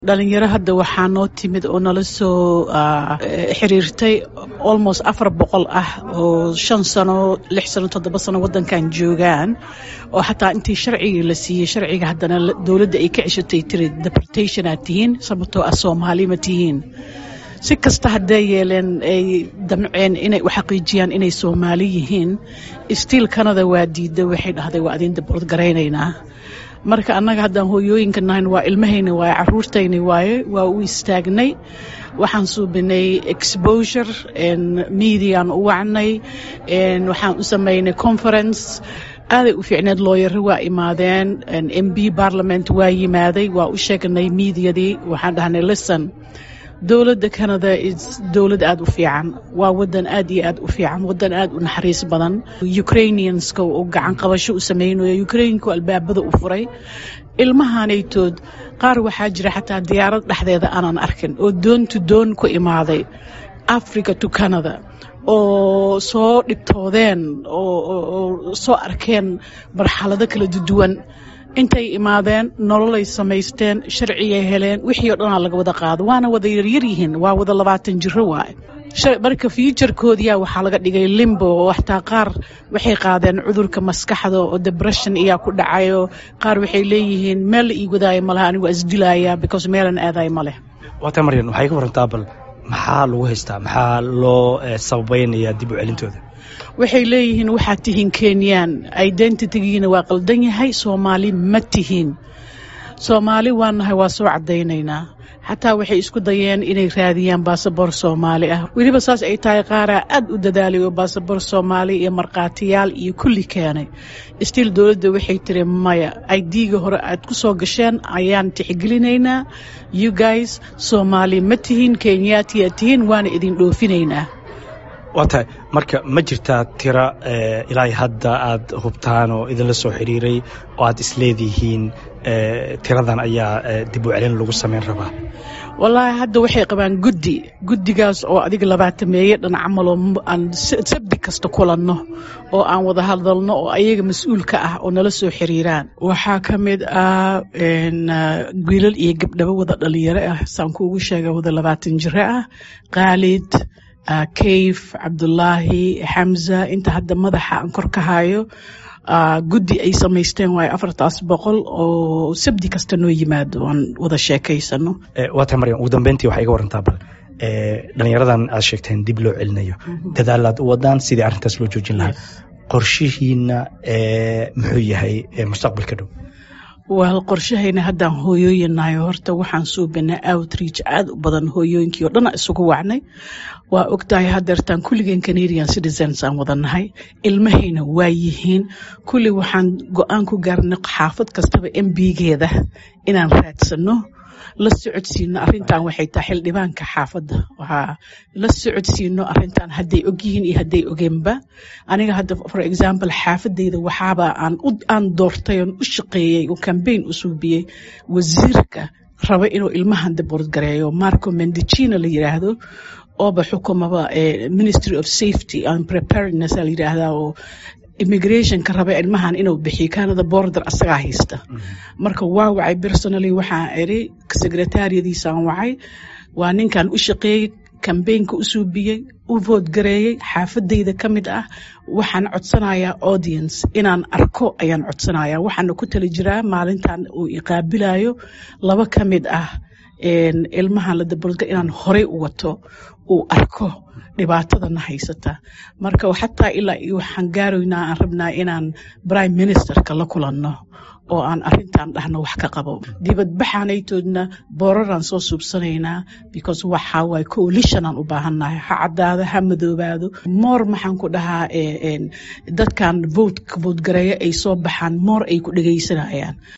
dhalinyaro hadda waxaa noo timid oo nala soo xiriirtay almost afar boqol ah oo shan sano lix sano toddoba sano wadankan joogaan oo xataa intii sharcigii la siiyey sharciga haddana dowladda ay ka ceshatay tiri deportation aad tihiin sababtoo ah soomaali ma tihiin si kasta hadday yeeleen ay damceen inay u xaqiijiyaan inay soomaali yihiin stiil canada waa diida waxay dhahday waa adin daboord garaynaynaa marka annaga haddaan hooyooyinka nahayn waa ilmahayna waaye caruurtayna waaye waa u istaagnay waxaan suubinay exposure mediaan u wacnay waxaan u samaynay conference aaday u fiicneed looyaro waa imaadeen m b parliament waa yimaaday waa u sheegnay mediadii waxaan dhahnay listen dowladda canada dowlad aad u fiican waa wadan aad iyo aad u fiican wadan aad u naxariis badan ukrainianska uu gacan qabasho u samaynayo ukrainka albaabada u furay ilmahanaytood qaar waxaa jira xataa diyaarad dhexdeeda aanan arkin oo doontu doon ku imaaday africa to canada oo soo dhibtoodeen oo soo arkeen marxalado kala duwan intay imaadeen nololay samaysteen sharcigay heleen wixii o dhanaa laga wada qaado waana wada yaryar yihiin waa wada labaatan jiro waaye marka fiujarkoodiyaa waxaa laga dhigay limbo oo xataa qaar waxay qaadeen cudurka maskaxda oo debression iyaa ku dhacayo qaar waxay leeyihiin meel la ii wadaayo malaha anigu waa isdilaaya because meelan aadayo ma leh waata maryan waxay ka warantaa bal maxaa lagu haystaa maxaa loo sababaynayaa dib u celintooda waxay leeyihiin waxaad tihiin kenyaan identitygiina waa qaldan yahay soomaali ma tihiin soomaali waa nahay waa soo caddaynaynaa xataa waxay isku dayeen inay raadiyaan baasabor soomaali ah weliba saas ay tahay qaaraa aad u dadaalay oo baasabor soomaali iyo markhaatiyaal iyo kulli keenay stiil dowladda waxay tiri maya aidiga hore aad ku soo gasheen ayaan tixgelinaynaa you guys soomaali ma tihiin kenyaatiyaad tihiin waana idin dhoofinaynaa waa tahay marka ma jirtaa tira ilaa hadda aad hubtaan oo idinla soo xiriiray oo aad isleedihiin tiradan ayaa dib u celin lagu samayn rabaa wallaahi hadda waxay qabaan guddi guddigaas oo adiga labaatameeye dhan camaloo aan sabdi kasta kulanno oo aan wada hadalno oo ayaga mas-uulka ah oo nala soo xiriiraan waxaa ka mid ah wiilal iyo gabdhabo wada dhalinyaro ah saan kuugu sheega wada labaatan jiro ah khaalid kayf cabdulaahi xamza inta hadda madaxa aan kor ka hayo guddi ay samaysteen waayo afartaas boqol oo sabdi kasta noo yimaado aan wada sheekaysano waa tahay maryam ugu dambeyntii waxay iga warantaa bal dhalinyaradan aad sheegteen dib loo celinayo dadaalaad u wadaan sidii arrintaas loo joojin lahaa qorshihiina muxuu yahay mustaqbalka dhow wel qorshahayna haddaan hooyooyinnahay horta waxaan suubinay outreach aad u badan hooyooyinkii oo dhana isugu wacnay waa ogtahay hadeertaan kulligeen canadian citizens aan wadannahay ilmahayna waa yihiin kulli waxaan go-aan ku gaarnay xaafad kastaba embigeeda inaan raadsano la socodsiino arintan waxay tahay xildhibaanka xaafadda waxaa la socodsiino arintan hadday ogyihiin iyo hadday ogeenba aniga hadda for example xaafadayda waxaaba aan doortay oon u shaqeeyey oo cambaign u suubiyey wasiirka raba inuu ilmahan daboord gareeyo marco mendicina la yiraahdo ooba xukumaba ministry of safety and preparedness la yiraahdaa oo immigrationka raba ilmahan inuu bixiyo canada border asagaa haysta marka waa wacay personally waxaan iri secretariadiisaan wacay waa ninkan u shaqeeyey cambaynka u suubiyey u vood gareeyey xaafadayda ka mid ah waxaan codsanayaa audience inaan arko ayaan codsanayaa waxaana ku tali jiraa maalintan uu iqaabilayo laba ka mid ah ilmahan la dabolga inaan horey u wato uu arko dhibaatadana haysata marka xataa ilaa iyo waxaan gaaraynaa aan rabnaa inaan prime ministerka la kulanno oo aan arintan dhahno wax ka qabo dibadbaxanaytoodna booraraan soo suubsanaynaa because waxaa waay coalition aan u baahannahay ha caddaado ha madoobaado moor maxaan ku dhahaa dadkan vote vote gareeyo ay soo baxaan moor ay ku dhegaysanayaan